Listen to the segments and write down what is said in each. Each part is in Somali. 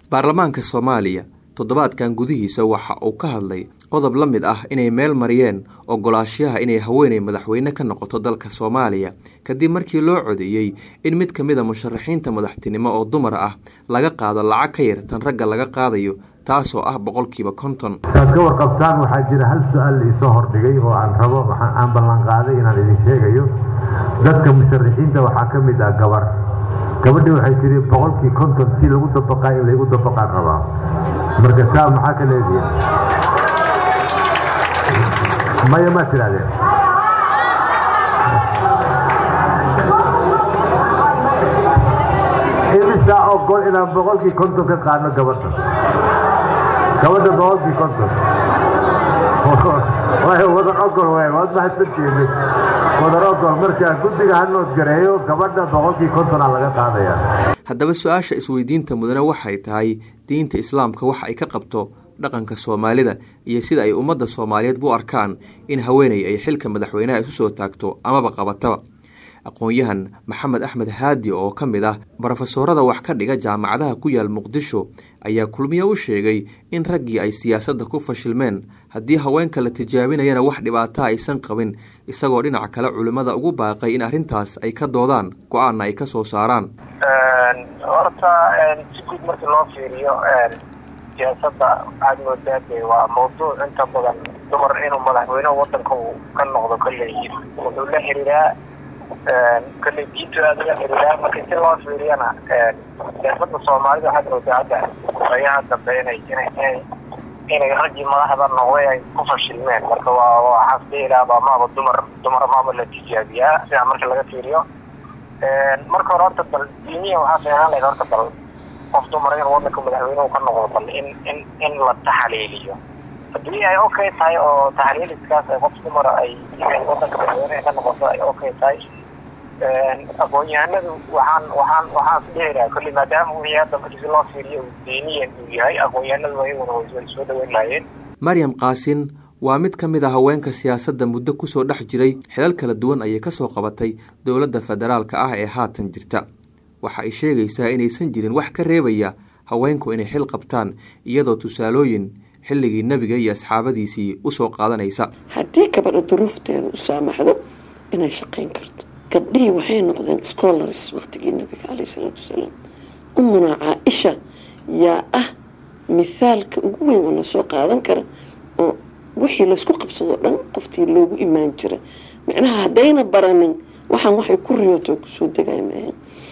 baarlamaanka soomaaliya toddobaadkan gudihiisa waxa uu ka hadlay qodob la mid ah inay meel mariyeen ogolaashaha inay haweeney madaxweyne ka noqoto dalka soomaaliya kadib markii loo codeeyey in mid ka mid a musharaxiinta madaxtinimo oo dumar ah laga qaado lacag ka yar tan ragga laga qaadayo taasoo ah boqolkiiba konton saad ka warqabtaan waxaa jira hal su-aal laisoo hordhigay oo aan rabo aan ballanqaaday inaan idin sheegayo dadka musharaxiinta waxaa ka mid ah gabar gabadhii waxay tiri boqolkii konton si lagu dabaqaa in laygu dabaqaan rabaa marka saa maxaa ka leedihin maya maa tirahdeen imisaa ogol inaan boqolkii konton ka qaadno gabadha gabadha boqolkii konton wadan ogol w waad mahadsantihiin wadan ogol marka guddiga ha noodgareeyo gabadha boqolkii kontona laga qaadaya haddaba su-aasha isweydiinta mudane waxay tahay diinta islaamka waxa ay ka qabto dhaqanka soomaalida iyo sida ay ummadda soomaaliyeed u arkaan in haweeney ay xilka madaxweynaha isu soo taagto amaba qabataba aqoon-yahan maxamed axmed haadi oo ka mid ah brofesoorada wax ka dhiga jaamacadaha ku yaal muqdisho ayaa kulmiye u sheegay in raggii ay siyaasadda ku fashilmeen haddii haweenka la tijaabinayana wax dhibaataa aysan qabin isagoo dhinaca kale culimmada ugu baaqay in arrintaas ay ka doodaan go-aanna ay ka soo saaraan horta si guud markii loo fiiriyo siyaasadda waxaad moodaa de waa mawduuc inta badan dumar inuu madaxweyneha wadanka uu ka noqdo kolley wuxuu la xiriiraa kolley diintu aada ula xiriiraa marka si loo fiiriyana siyaasadda soomaalida waxaad moodaa hadda ayaha dambe inay inay inay raggii madaxda noqday ay ku fashilmeen marka waa waxaas dhihilaaba maaba dumar dumar maaba la tijaabiyaa sidaa marka laga fiiriyo marka hore horta bal diiniya waxaa fiican lahayd horta bal qof dumar in wadanka madaxweynuhu ka noqdo bal in in in la taxaliiliyo haddii ay okay tahay oo taxliiliskaas ay qof dumara ay inay wadanka madaxweyneha ka noqoto ay okay tahay aqoon-yahanadu waxaan waxaan waxaan dhihi lahaa kolley maadaama wixii hadda markii si loo fiiriyo uu diiniyan uu yahay aqoon-yahanadu ayaguna way soo dhaweyn lahaayeen maryam kaasin waa mid ka mid a haweenka siyaasadda muddo kusoo dhex jiray xilal kala duwan ayay kasoo qabatay dowladda federaalka ah ee haatan jirta waxa ay sheegaysaa inaysan jirin wax ka reebaya haweenku inay xil qabtaan iyadoo tusaalooyin xilligii nebiga iyo asxaabadiisii usoo qaadanaysa haddii gabadha duruufteeda u saamaxdo inay shaqayn karto gabdhihii waxay noqdeen scholars waqtigii nabiga caleyh isalaatu wasalaam umunaa caa-isha yaa ah mithaalka ugu weyn oo lasoo qaadan kara oo wixii laysku qabsadoo dhan qoftii loogu imaan jira micnaha haddayna baranin waxaan waxay ku riyooto kusoo degay maaha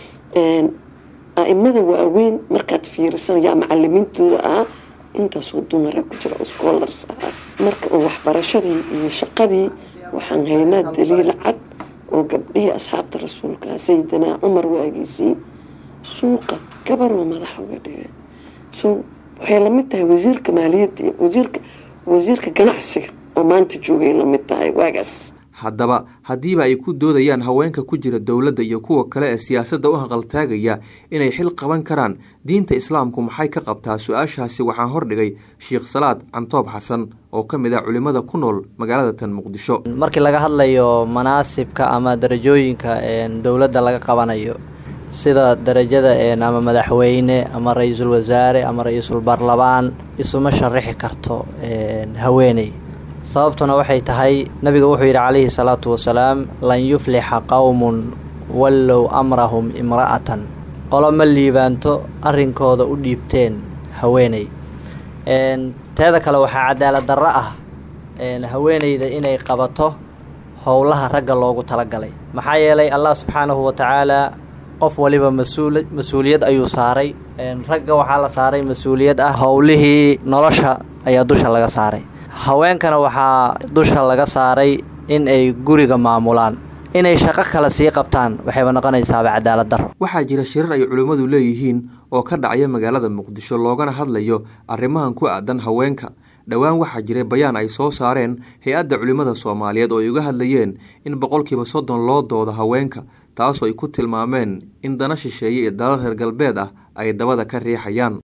a-imada waaweyn markaad fiirisan yaa macalimiintooda ahaa intaasoo dumara ku jira oo scholars ahaa marka oo waxbarashadii iyo shaqadii waxaan haynaa daliil cad oo gabdhihii asxaabta rasuulka sayidinaa cumar waagiisii suuqa gabaroo madaxa uga dhigay so waxay lamid tahay wasiirka maaliyadda iyo wasiirka wasiirka ganacsiga oo maanta joogay lamid tahay waagaas haddaba haddiiba ay ku doodayaan haweenka ku jira dowladda iyo kuwa kale ee siyaasadda u haqaltaagaya inay xil qaban karaan diinta islaamku maxay ka qabtaa su-aashaasi waxaan hordhigay sheikh salaad cantoob xasan oo ka mid ah culimmada ku nool magaalada tan muqdisho markii laga hadlayo manaasibka ama darajooyinka dowladda laga qabanayo sida darajada ama madaxweyne ama ra-iisul wasaare ama ra-iisul baarlamaan isuma sharixi karto haweeney sababtuna waxay tahay nabiga wuxuu yidhi calayhi salaatu wasalaam lan yuflixa qowmun wallow amrahum imra'atan qolo ma liibaanto arrinkooda u dhiibteen haweeney teeda kale waxaa cadaalad darro ah haweeneyda inay qabato howlaha ragga loogu talagalay maxaa yeelay allah subxaanahu wa tacaalaa qof waliba masuul mas-uuliyad ayuu saaray ragga waxaa la saaray mas-uuliyad ah howlihii nolosha ayaa dusha laga saaray haweenkana waxaa dusha laga saaray in ay guriga maamulaan inay shaqo kale sii qabtaan waxayba noqonaysaaba cadaalad darro waxaa jira shirar ay culimmadu leeyihiin oo ka dhacya magaalada muqdisho loogana hadlayo arrimahan ku aadan haweenka dhowaan waxaa jiray bayaan ay soo saareen hay-adda culimmada soomaaliyeed oo ay uga hadlayeen in boqolkiiba soddon loo doodo haweenka taasoo ay ku tilmaameen in dana shisheeye iyo dalal reer galbeed ah ay dabada ka riixayaan